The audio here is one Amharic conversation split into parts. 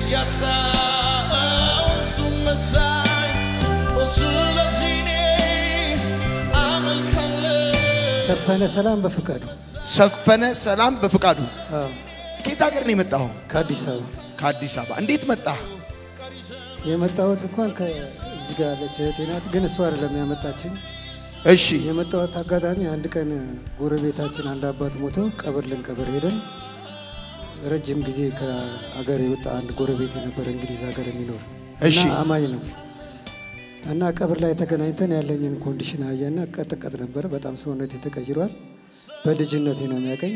ያጣው እሱን መሳይ ስለዚህ እኔ አመልካለሁ ሰፈነ ሰላም በፍቃዱ ሰፈነ ሰላም በፍቃዱ አዎ፣ ከየት ሀገር ነው የመጣኸው? ከአዲስ አበባ ከአዲስ አበባ። እንዴት መጣህ? የመጣሁት እንኳን ከዚህ ጋር ያለች እህቴ ናት፣ ግን እሷ አይደለም ያመጣችን። እሺ የመጣሁት አጋጣሚ አንድ ቀን ጎረቤታችን አንድ አባት ሞተው ቀብር ልንቀብር ሄደን ረጅም ጊዜ ከአገር የወጣ አንድ ጎረቤት የነበረ እንግሊዝ ሀገር የሚኖር እሺ። እና አማኝ ነው እና ቀብር ላይ ተገናኝተን ያለኝን ኮንዲሽን አየና ቀጥቀጥ ነበረ። በጣም ሰውነቴ ተቀይሯል። በልጅነቴ ነው የሚያቀኝ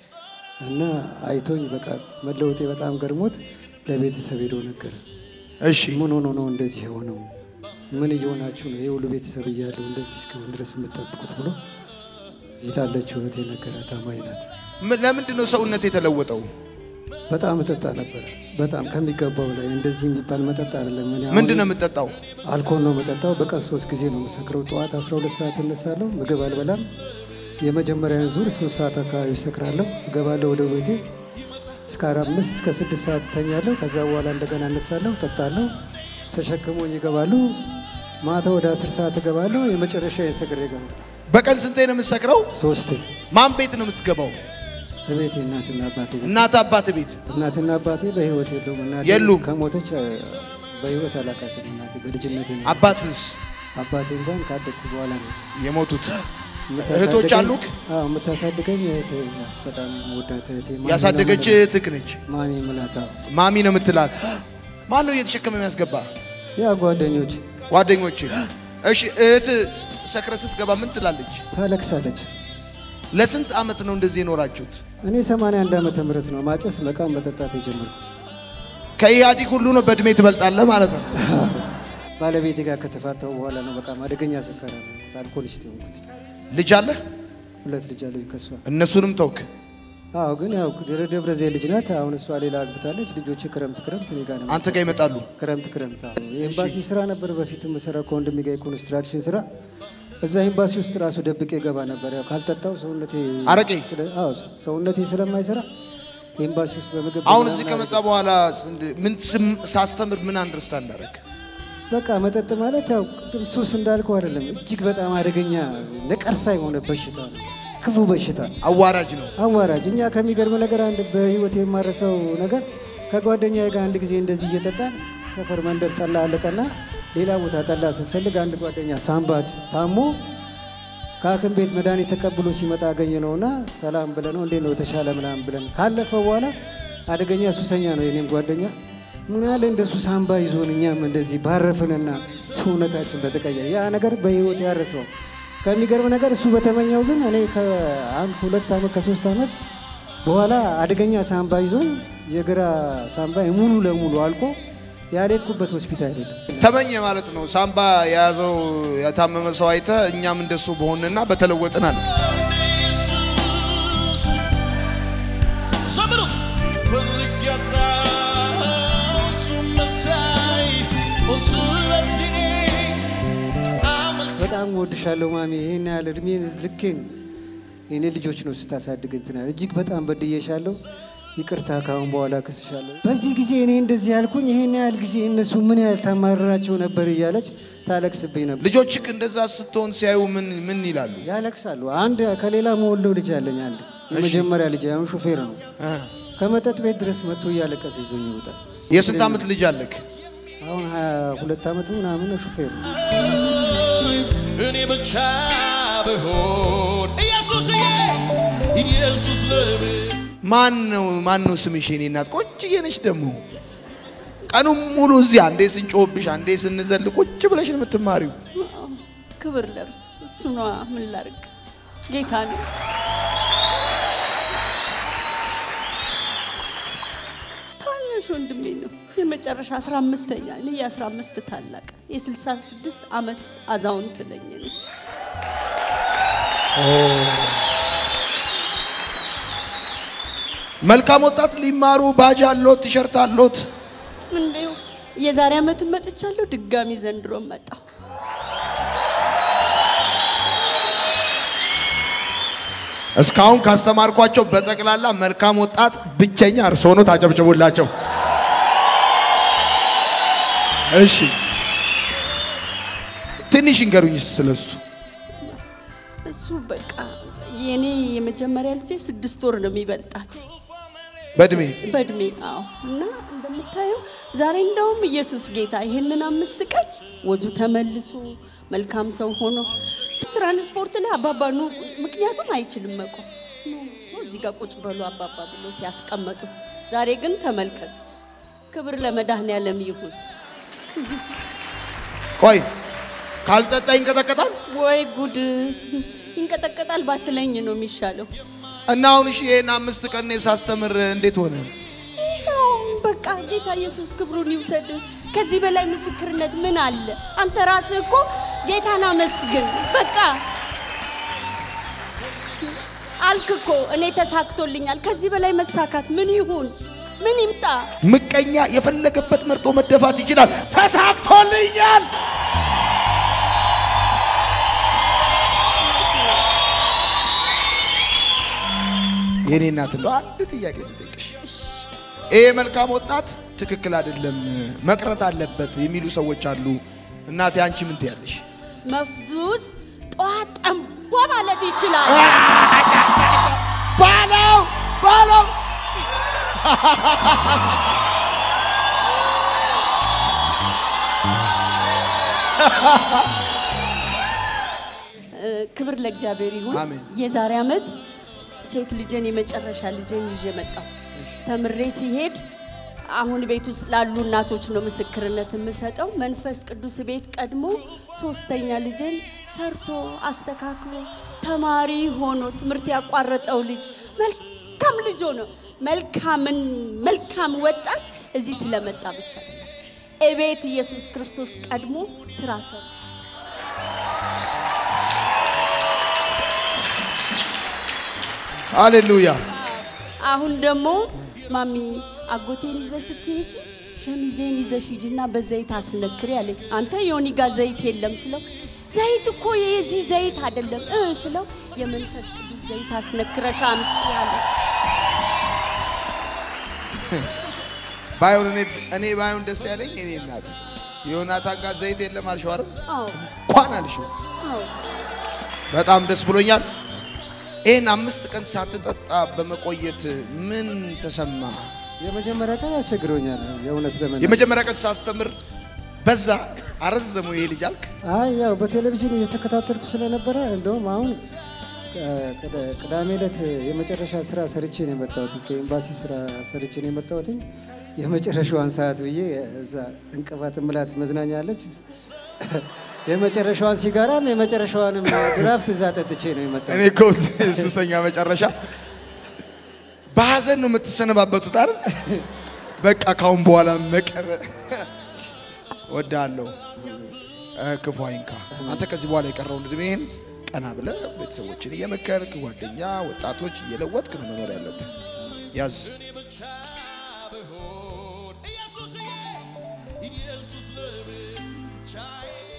እና አይቶኝ በቃ መለወጤ በጣም ገርሞት ለቤተሰብ ሄዶ ነገረ። እሺ ምን ሆኖ ነው እንደዚህ የሆነው? ምን እየሆናችሁ ነው? ይህ ሁሉ ቤተሰብ እያለው እንደዚህ እስኪሆን ድረስ የምጠብቁት ብሎ እዚህ ላለችው እህቴ ነገራት። አማኝ ናት። ምን- ለምንድን ነው ሰውነት የተለወጠው? በጣም እጠጣ ነበረ፣ በጣም ከሚገባው ላይ። እንደዚህ የሚባል መጠጥ አይደለም። እኔ አሁን ምንድን ነው የምትጠጣው? አልኮል ነው የምጠጣው። በቀን ሶስት ጊዜ ነው የምሰክረው። ጠዋት 12 ሰዓት እነሳለሁ፣ ምግብ አልበላም። የመጀመሪያውን ዙር ሶስት ሰዓት አካባቢ እሰክራለሁ፣ እገባለሁ ወደ ቤቴ እስከ አምስት እስከ ስድስት ሰዓት እተኛለሁ። ከዛ በኋላ እንደገና እነሳለሁ፣ ጠጣለሁ፣ ተሸክሞኝ ይገባሉ። ማታ ወደ አስር ሰዓት እገባለሁ። የመጨረሻ የሰክሬ እገባለሁ። በቀን ስንቴ ነው የምትሰክረው? ሶስት ማን ቤት ነው የምትገባው? እቤቴ እናትና አባቴ ቤት። እናት አባት ቤት። እናትና አባቴ በህይወት የለውም። እናቴ የሉም? ከሞተች እ፣ በህይወት አላቃትም። እናቴ በልጅነቴ ነው። አባትስ አባቴ እንኳን ካደግኩ በኋላ ነው የሞቱት? የምታሳድገኝ- እህቶች አሉክ? አዎ የምታሳድገኝ እህቴ ናት። በጣም ወዳት እህቴ ማሚ ነው ያሳደገች የምላት። እህትህ ነች። ማሚ ምላት አዎ። ማሚ ነው የምትላት። ማን ነው እየተሸከመ የሚያስገባ? ያ ጓደኞች ጓደኞች። እሺ እህት ሰክረ ስትገባ ምን ትላለች? ታለቅሳለች። ለስንት ዓመት ነው እንደዚህ የኖራችሁት? እኔ 81 ዓመተ ምህረት ነው ማጨስ መቃም መጠጣት የጀመርኩት። ከኢህአዲግ ሁሉ ነው በእድሜ ትበልጣለህ ማለት ነው። ባለቤቴ ጋር ከተፋታው በኋላ ነው በቃም አደገኛ ሰካራ ነው አልኮሊስት የሆንኩት። ልጅ አለህ? ሁለት ልጅ አለኝ ከሷ። እነሱንም ተውክ። አዎ ግን ያው ደብረ ደብረ ዘይት ልጅ ናት። አሁን እሷ ሌላ አግብታለች። ልጆች ክረምት ክረምት እኔ ጋር ነው አንተ ጋር ይመጣሉ። ክረምት ክረምት አዎ። የኤምባሲ ስራ ነበር በፊት የምሰራው ከወንድሜ ጋር የኮንስትራክሽን ስራ። እዛ ኤምባሲ ውስጥ ራሱ ደብቄ ገባ ነበር። ያው ካልጠጣው ሰውነቴ አረቄ? ስለ- አዎ ሰውነቴ ስለማይሰራ ኤምባሲ ውስጥ በምግብ አሁን በምናምን እዚህ ከመጣ በኋላ ምን ስም- ሳስተምር ምን አንደርስታንድ አደረግ? በቃ መጠጥ ማለት ያው ቅድም ሱስ እንዳልከው አይደለም፣ እጅግ በጣም አደገኛ ነቀርሳ የሆነ በሽታ ነው። ክፉ በሽታ አዋራጅ ነው። አዋራጅ። እኛ ከሚገርም ነገር አንድ በህይወት የማረሰው ነገር ከጓደኛ ጋር አንድ ጊዜ እንደዚህ እየጠጣን ሰፈር መንደር ጠላ አለቀና ሌላ ቦታ ጠላ ስንፈልግ አንድ ጓደኛ ሳምባ ታሞ ከሐኪም ቤት መድኃኒት ተቀብሎ ሲመጣ አገኘ ነውና ሰላም ብለ ነው እንዴት ነው የተሻለ ምናምን ብለን ካለፈ በኋላ አደገኛ ሱሰኛ ነው የኔም ጓደኛ ምን ያለ እንደሱ ሳምባ ይዞን እኛም እንደዚህ ባረፍንና ሰውነታችን በተቀየረ ያ ነገር በህይወት ያረሰው ከሚገርም ነገር እሱ በተመኘው ግን እኔ ከአንድ ሁለት ዓመት ከሶስት ዓመት በኋላ አደገኛ ሳምባ ይዞን የግራ ሳምባ ሙሉ ለሙሉ አልቆ ያልሄድኩበት ሆስፒታል የለም። ተመኘ ማለት ነው። ሳምባ የያዘው የታመመ ሰው አይተ እኛም እንደሱ በሆንና በተለወጥን አለ። ኢየሱስ ዘምሩት ፈልግ ያጣው እሱን መሳይ ስለዚህ አመልክ በጣም ወድሻለሁ ማሚ። ይህን ያህል እድሜ ልኬን የኔ ልጆች ነው ስታሳድግ እንትን ያለ እጅግ በጣም በድዬሻለሁ። ይቅርታ ካሁን በኋላ ክስሻለሁ። በዚህ ጊዜ እኔ እንደዚህ ያልኩኝ ይህን ያህል ጊዜ እነሱ ምን ያህል ታማርራቸው ነበር እያለች ታለቅስብኝ ነበር። ልጆችክ እንደዛ ስትሆን ሲያዩ ምን ምን ይላሉ? ያለቅሳሉ። አንድ ከሌላ መወለው ልጅ አለኝ። አንድ የመጀመሪያ ልጅ አሁን ሹፌር ነው። ከመጠጥ ቤት ድረስ መጥቶ እያለቀሰ ይዞኝ ይወጣል። የስንት ዓመት ልጅ አለክ? አሁን ሀያ ሁለት ዓመቱ ምናምን ነው ሹፌር ነው። እኔ ብቻ ብሆን ኢየሱስዬ ኢየሱስ ለብ ማን ነው ማን ነው ስምሽ? የኔ እናት ቆንጅዬ ነች ደግሞ ቀኑን ሙሉ እዚህ አንዴ ስንጮህብሽ አንዴ ስንዘል ቁጭ ብለሽ ነው የምትማሪው። ክብር ለእርሱ እሱ ነዋ። ምን ላርግ? ጌታ ነው። ታናሽ ወንድሜ ነው። የመጨረሻ አስራ አምስተኛ እኔ የአስራ አምስት ታላቅ የስልሳ ስድስት ዓመት አዛውንት ነኝ እኔ። መልካም ወጣት ሊማሩ ባጅ አሎት ቲሸርት አሎት። እንዲሁ የዛሬ ዓመት መጥቻለሁ። ድጋሚ ዘንድሮ መጣሁ። እስካሁን ካስተማርኳቸው በጠቅላላ መልካም ወጣት ብቸኛ እርሶ ነው። ታጨብጭቡላቸው። እሺ ትንሽ እንገሩኝ ስለሱ። እሱ በቃ የኔ የመጀመሪያ ልጄ ስድስት ወር ነው የሚበልጣት በእድሜ በእድሜ አዎ። እና እንደምታየው ዛሬ እንደውም ኢየሱስ ጌታ ይህንን አምስት ቀን ወዙ ተመልሶ መልካም ሰው ሆኖ ትራንስፖርት ላይ አባባ ኑ፣ ምክንያቱም አይችልም መቆም ኑ፣ ሶ እዚህ ጋር ቁጭ በሉ አባባ ብሎት ያስቀመጡት። ዛሬ ግን ተመልከቱት። ክብር ለመድኃኔዓለም ይሁን። ቆይ ካልጠጣ ይንቀጠቀጣል ወይ ጉድ! ይንቀጠቀጣል ባትለኝ ነው የሚሻለው። እና አሁን እሺ ይሄን አምስት ቀን እኔ ሳስተምር እንዴት ሆነ? ይኸው በቃ ጌታ ኢየሱስ ክብሩን ይውሰድ። ከዚህ በላይ ምስክርነት ምን አለ? አንተ ራስህ እኮ ጌታን አመስግን። በቃ አልክ እኮ እኔ ተሳክቶልኛል። ከዚህ በላይ መሳካት ምን ይሁን? ምን ይምጣ? ምቀኛ የፈለገበት መርጦ መደፋት ይችላል። ተሳክቶልኛል። የኔ እናት እንደው አንድ ጥያቄ ልጠይቅሽ። ይሄ መልካም ወጣት ትክክል አይደለም መቅረት አለበት የሚሉ ሰዎች አሉ። እናቴ አንቺ ምን ትያለሽ? መፍዙዝ ጠዋት ጠንቧ ማለት ይችላል። ባለው ባለው እ፣ ክብር ለእግዚአብሔር ይሁን። አሜን። የዛሬ ዓመት ሴት ልጄን የመጨረሻ ልጄን ይዤ መጣሁ። ተምሬ ሲሄድ አሁን ቤት ውስጥ ላሉ እናቶች ነው ምስክርነት የምሰጠው። መንፈስ ቅዱስ ቤት ቀድሞ ሶስተኛ ልጄን ሰርቶ አስተካክሎ ተማሪ ሆኖ ትምህርት ያቋረጠው ልጅ መልካም ልጅ ሆኖ መልካምን መልካም ወጣት እዚህ ስለመጣ ብቻ አይደለም። እቤት ኢየሱስ ክርስቶስ ቀድሞ ስራ ሰራ። ሃሌሉያ። አሁን ደግሞ ማሚ አጎቴን ይዘሽ ስትሄጂ ሸሚዜን ይዘሽ ሂጂና በዘይት አስነክሪ አለኝ። አንተ ዮኒ ጋር ዘይት የለም ስለው ዘይት እኮ የዚህ ዘይት አይደለም እ ስለው የመንፈስ ቅዱስ ዘይት አስነክረሽ አምጪ አለ። ባይሆን እኔ እኔ ባይሆን ደስ ያለኝ እኔ እናት ዮናታን ጋር ዘይት የለም አልሽው አይደል? አዎ እንኳን አልሽው። አዎ በጣም ደስ ብሎኛል። ይህን አምስት ቀን ሳትጠጣ በመቆየት ምን ተሰማ? የመጀመሪያ ቀን ያስቸግሮኛል የእውነት ለመናገር። የመጀመሪያ ቀን ሳስተምር በዛ አረዘሙ ይሄ ልጅ አልክ። አይ ያው በቴሌቪዥን እየተከታተልኩ ስለነበረ እንደውም አሁን ቅ- ቅዳ- ቅዳሜ ዕለት የመጨረሻ ስራ ሰርቼ ነው የመጣሁት። ከኤምባሲ ስራ ሰርቼ ነው የመጣሁት። የመጨረሻዋን ሰዓት ብዬ እዛ እንቅፋት ምላት መዝናኛ አለች። የመጨረሻዋን ሲጋራም የመጨረሻዋንም ድራፍት እዛ ጠጥቼ ነው የመጣሁት። እኔ እኮ ሱሰኛ መጨረሻ በሀዘን ነው የምትሰነባበቱት አይደል? በቃ ካሁን በኋላ መቀረ ወዳለሁ ክፉ አይንካ። አንተ ከዚህ በኋላ የቀረውን እድሜህን ቀና ብለህ ቤተሰቦችን እየመከርክ ጓደኛ፣ ወጣቶች እየለወጥክ ነው መኖር ያለብህ። ያዝ ብሆን ኢየሱስዬ ኢየሱስ ለብቻዬ